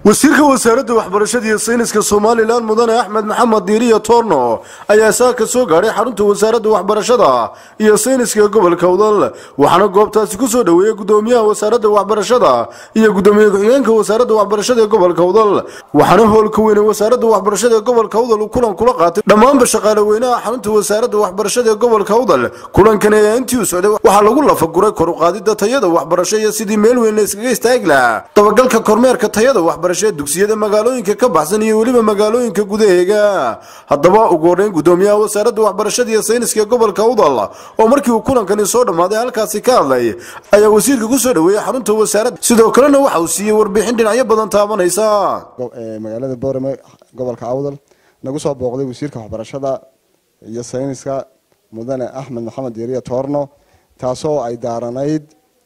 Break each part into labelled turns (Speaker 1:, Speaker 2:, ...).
Speaker 1: wasiirka wasaaradda waxbarashada iyo sayniska somalilan mudane axmed maxamed diiriya toorno ayaa saaka soo gaadhay xarunta wasaaradda waxbarashada iyo sayniska gobolka udal waxaana goobtaasi kusoo dhoweeyey gudoomiyaha wasaaradda waxbarashada iyo gudoomiye ku-xigeenka wasaaradda waxbarashada ee gobolka udal waxaana howlka weyne wasaaradda waxbarashada ee gobolka udal uu kulan kula qaatay dhammaanba shaqaale weynaha xarunta wasaaradda waxbarashada ee gobolka udal kulankani ayaa intii u socday waxaa lagu lafaguray kor u qaadida tayada waxbarasho iyo sidii meel weyn la iskaga istaagi lahaa dabagalka kormeerka tayada waxbarasho ee dugsiyada magaalooyinka ka baxsan iyo weliba magaalooyinka gudaheega haddaba ugu horreyn gudoomiyaha wasaaradda waxbarashada iyo sayniska ee gobolka udal oo markii uu kulankani soo dhammaaday halkaasi ka hadlay ayaa wasiirka kusoo dhoweeyey xarunta wasaaradda sidoo kalena waxa uu siiyey warbixin dhinacyo badan taabanaysa
Speaker 2: magaalada boorame gobolka awdal nagu soo booqday wasiirka waxbarashada iyo sayniska mudane axmed maxamed diiriya toorno taasoo ay daaranayd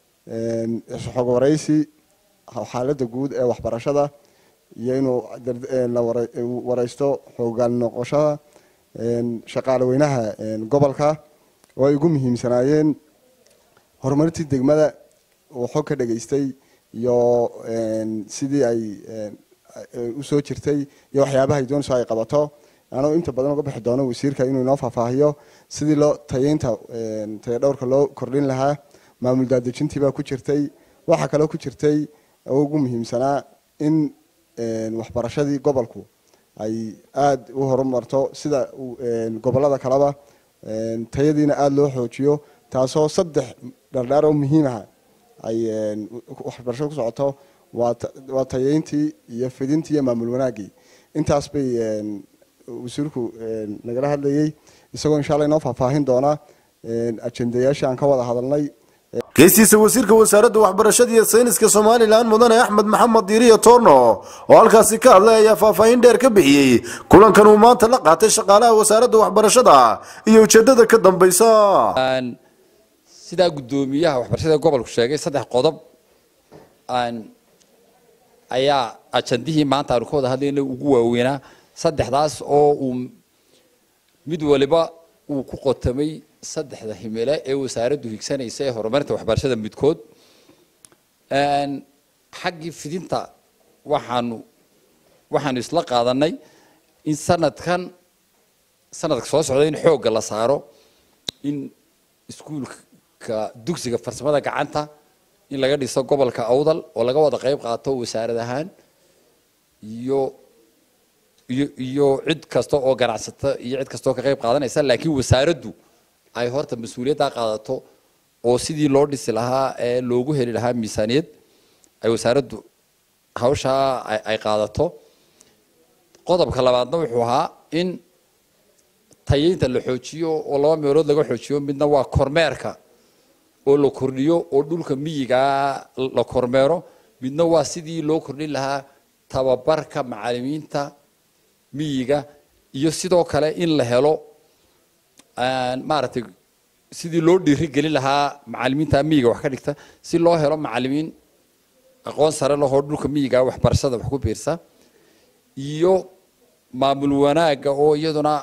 Speaker 2: xog waraysi xaaladda guud ee waxbarashada iyo inuu wareysto xoogaan noqoshada shaqaale weynaha gobolka oo ay ugu muhiimsanaayeen horumarintii degmada uu xog ka dhageystay iyo sidii ay usoo jirtay iyo waxyaabaha ay doonayso ay qabato anuu inta badan uga bixi doono wasiirka inuu inoo faahfaahiyo sidii loo tayeynta tayadhowrka loo kordhin lahaa maamul daadejintiibaa ku jirtay waxaa kaloo ku jirtay oo ugu muhiimsanaa in waxbarashadii gobolku ay aada u horumarto sida gobolada kaleba tayadiina aada loo xoojiyo taasoo saddex dhardhaar oo muhiimaha ay waxbarashada ku socoto waa tayeyntii iyo fidintii iyo maamul wanaagii intaas bay wasiirku nagala hadlayey isagoo insha alla inoo faahfaahin doona ajendayaashii aan ka wada hadalnay
Speaker 1: geestiisa wasiirka wasaaradda waxbarashada iyo sayniska somalilan mudane axmed maxamed diiriya toorno oo halkaasi ka hadlay ayaa faahfaahin dheer ka bixiyey kulankan uu maanta la qaatay shaqaalaha wasaaradda waxbarashada iyo ujeedada ka dambaysa
Speaker 3: sidaa guddoomiyaha waxbarashada gobolku sheegay saddex qodob ayaa ajandihii maanta aanu ka wada hadlayna ugu waaweynaa saddexdaas oo uu mid waliba uu ku qotamay saddexda himile ee wasaaraddu higsanaysa ee horumarinta waxbarashada midkood xaggii fidinta waxaanu waxaanu isla qaadanay in sanadkan sanadka soo socda in xoogga la saaro in iskuulka dugsiga farsamada gacanta in laga dhiso gobolka awdal oo laga wada qayb qaato wasaarad ahaan iyo iyo iyo cid kasta oo ganacsata iyo cid kasta oo ka qayb qaadanaysa laakiin wasaaraddu ay horta mas-uuliyaddaa qaadato oo sidii loo dhisi lahaa ee loogu heli lahaa miisaaniyad ay wasaaraddu hawshaa ay qaadato qodobka labaadna wuxuu ahaa in tayeynta la xoojiyo oo laba meelood laga xoojiyo midna waa kormeerka oo la kordhiyo oo dhulka miyigaa la kormeero midna waa sidii loo kordhin lahaa tababarka macalimiinta miyiga iyo sidoo kale in la helo maaragtay sidii loo dhiiri gelin lahaa macalimiinta miyiga wax ka dhigta si loo helo macalimiin aqoon sare lahoo dhulka miyiga waxbarashada wax ku biirsa iyo maamul wanaagga oo iyaduna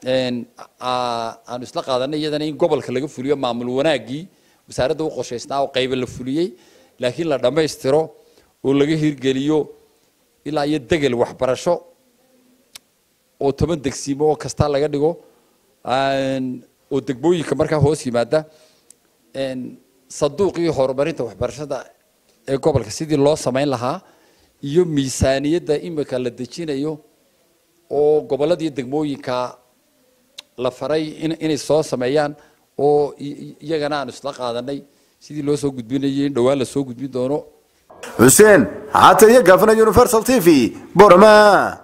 Speaker 3: aanu isla qaadanay iyadana in gobolka laga fuliyo maamul wanaaggii wasaaradda u qorshaysnaa oo qayba la fuliyey laakiin la dhammaystiro oo laga hirgeliyo ilaa iyo degel waxbarasho oo toban degsiimo oo kasta laga dhigo oo degmooyinka markaa hoos yimaada saduuqii horumarinta waxbarashada ee gobolka sidii loo samayn lahaa iyo miisaaniyadda imika la dejinayo oo gobolada iyo degmooyinka la faray inay soo sameeyaan oo iyagana aanu isla qaadanay sidii loo soo gudbinayay in dhowaan la soo gudbin doono
Speaker 1: xuseen xaata iyo gaafana universal t v borama